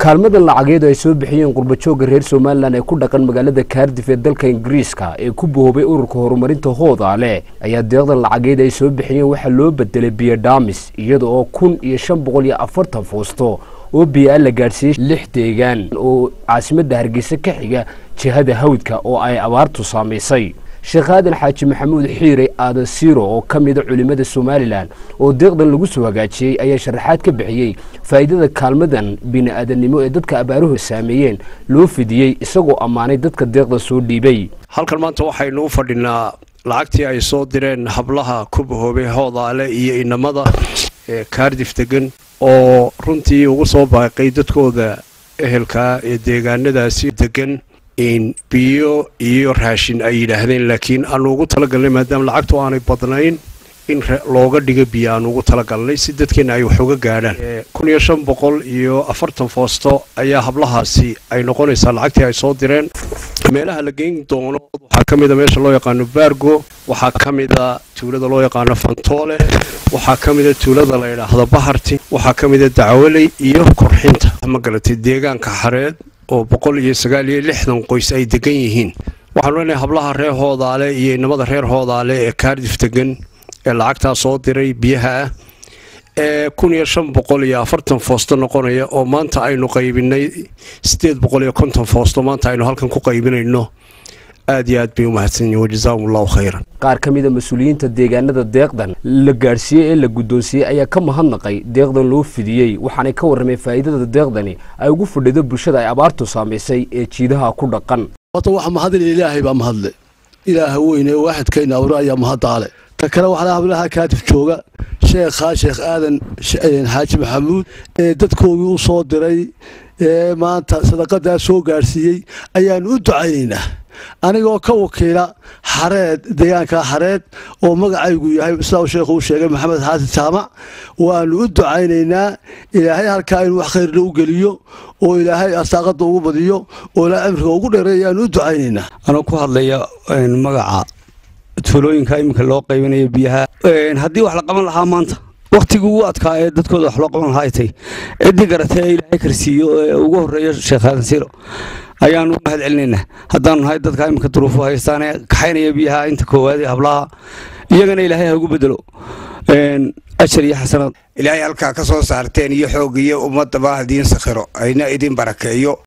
kaalmadan lacageedu ay soo bixiyeen qurbajoogga reer somalilan ee ku dhaqan magaalada kaardif ee dalka ingiriiska ee ku boobay ururka horumarinta hoodaale ayaa deeqdan lacageed ay soo bixiyeen waxaa loo bedelay biyodhamis iyada oo kun iyo shan boqol iyo afartan foosto oo biyo-a la gaadhsiiyey lix deegaan oo caasimadda hargeysa ka xiga jihada hawdka oo ay abaartu saamaysay sheekh aadan xaaji maxamuud xiire aadan siiro oo ka mida culimmada somalilan oo deeqdan lagu soo hagaajiyey ayaa sharaxaad ka bixiyey faa'iidada kaalmadan bini-aadannimo ee dadka abaaruhu saameeyeen loo fidiyey isagoo ammaanay dadka deeqda soo dhiibay halkan maanta waxaynu u fadhinaa lacagtii ay soo direen hablaha ku bahoobay hoodaale iyo inamada ee kaardif degan oo runtii ugu soo baaqay dadkooda ehelkaa ee deegaanadaasi degan in biyo iyo raashin ay yidhaahdeen laakiin aanu ugu talagalnay maadaama lacagtu aanay badnayn in looga dhigo biyo aanu ugu talagalnay si dadkeenna ay wax uga gaadhaan kun iyo shan boqol iyo afartan foosto ayaa hablahaasi ay noqonaysaa lacagtii ay soo direen meelaha la geyn doono waxaa ka mida meesha loo yaqaano baargo waxaa ka mida tuulada loo yaqaano fantoole waxaa ka mida tuulada la yidhaahdo baharti waxaa ka mida dacwaley iyo korxinta ma garatay deegaanka xareed oo boqol iyo sagaal iyo lixdan qoys ay degan yihiin waxaanu leenahay hablaha reer hoodaale iyo inamada reer hoodaale ee kaardif degan ee lacagtaa soo diray biyaha ah ee kun iyo shan boqol iyo afartan foosto noqonaya oo maanta aynu qaybinay siddeed boqol iyo konton foosto maanta aynu halkan ku qaybinayno aad iyo aad bay u mahadsanyihin wajazaakum allahu khayran qaar ka mida mas-uuliyiinta deegaanada deeqdan la gaadhsiiyey ee la guddoonsiiyey ayaa ka mahadnaqay deeqdan loo fidiyey waxaanay ka warrameen faa'iidada deeqdani ay ugu fadhido bulshada ay abaartu saamaysay ee jiidaha ku dhaqan horta waxa mahadin ilaahay baa mahadle ilaaha weyne waaxidkayna awra ayaa mahaddaale ta kale waxaa hablaha kaadif jooga sheekhaa sheekh aadan xaaji maxamuud ee dadkoodii u soo diray ee maanta sadaqadaa soo gaadhsiiyey ayaanu u ducaynaynaa anigoo ka wakiila xareed deegaanka xareed oo magacaygu yahay sidaa sheekhu u sheegay maxamed xaasan jaamac waanu u ducaynaynaa ilaahay halkaa inuu wax khayrna u geliyo oo ilaahay asaaqada ugu badiyo oo ilaahay cimriga ugu dheereey ayaanu u ducaynaynaa anoo ku hadlaya magaca tuulooyinka iminka loo qaybinayo biyaha haddii wax la qaban lahaa maanta wakhtigii ugu adkaa ee dadkooda wax loo qaban lahaa ay tay ciddii garatay ee ilaahay karsiiyo ee ugu horreeya sheekh aadan siro ayaanu mahad celinaynaa haddaanu nahay dadka iminka duruufo haystaane kaxaynaya biyaha inta koowaad ee hablaha iyagana ilaahay ha ugu bedelo ajar iyo xasanaad ilaahay halkaa ka soo saarteen iyo xoog iyo ummadaba hadiin sakhiro ayna idin barakeeyo